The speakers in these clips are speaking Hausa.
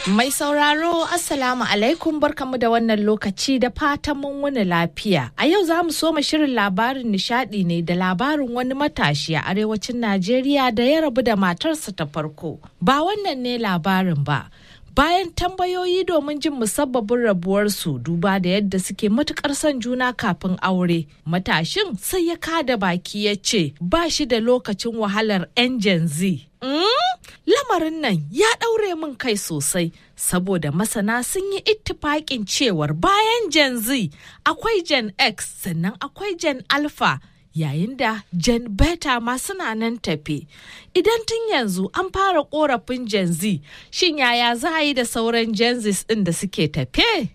Mai sauraro Assalamu alaikum barkamu da wannan lokaci da fatan mun wuni lafiya. A yau za mu soma shirin labarin nishadi ne da labarin wani matashi a arewacin Najeriya da ya rabu da matarsa ta farko. Ba wannan ne labarin ba. Bayan tambayoyi domin jin musabbabin rabuwarsu duba da yadda suke matukar son juna kafin aure, matashin sai ya kada baki ya ce ba shi da lokacin wahalar 'yan Gen Z. Mm? Lamarin nan ya ɗaure min kai sosai saboda masana sun yi ittifaƙin cewar bayan Gen Z akwai Gen X sannan akwai Gen Alpha yayin da Gen Beta ma suna nan tafe. Idan tun yanzu an fara korafin Gen Z, shin yaya za a yi da sauran Gen Z ɗin da suke tafe?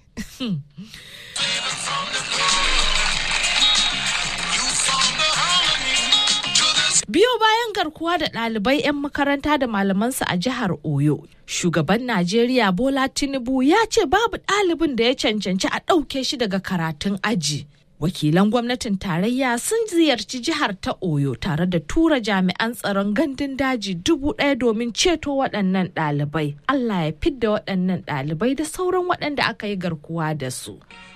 Biyo bayan garkuwa da ɗalibai 'yan makaranta da malamansu a jihar Oyo, shugaban Najeriya Bola Tinubu ya ce babu ɗalibin da ya cancanci a ɗauke shi daga karatun aji. Wakilan gwamnatin tarayya sun ziyarci jihar ta Oyo tare da tura jami'an tsaron gandun daji dubu ɗaya domin ceto waɗannan ɗalibai. Allah ya fidda waɗannan ɗalibai da sauran waɗanda aka yi garkuwa da su.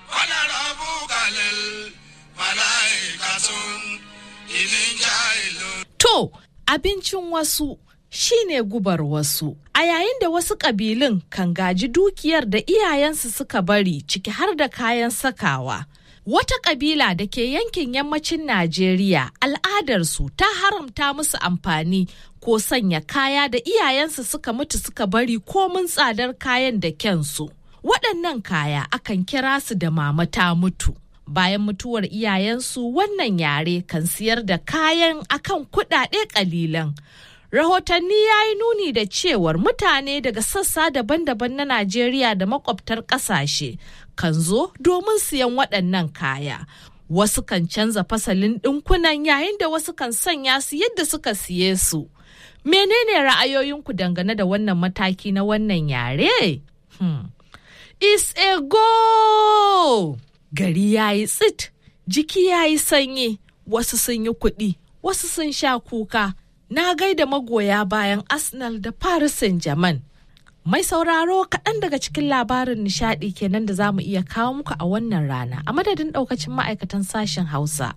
To, abincin wasu shine gubar wasu. A yayin da wasu ƙabilun kan gaji dukiyar da iyayensu suka bari ciki har da kayan sakawa. Wata ƙabila da ke yankin yammacin Najeriya al'adarsu ta haramta musu amfani ko sanya kaya da iyayensu suka mutu suka bari komin tsadar kayan da kyansu. Waɗannan kaya akan kira su da mama ta mutu. bayan mutuwar iyayensu wannan yare kan siyar da kayan akan kuɗaɗe ƙalilan. Rahotanni ya yi nuni da cewar mutane daga sassa daban-daban na Najeriya da makwabtar ƙasashe kan zo domin siyan waɗannan kaya. Wasu kan canza fasalin ɗinkunan yayin da wasu kan sanya su yadda suka siye su. Menene ra'ayoyinku dangane da wannan mataki na wannan yare? Hmm. Is a go! gari ya yi tsit jiki ya yi sanyi wasu sun yi kuɗi wasu sun sha kuka na gaida magoya bayan arsenal da paris saint-germain mai sauraro kaɗan daga cikin labarin nishaɗi kenan da za mu iya kawo muku a wannan rana a madadin ɗaukacin ma'aikatan sashen hausa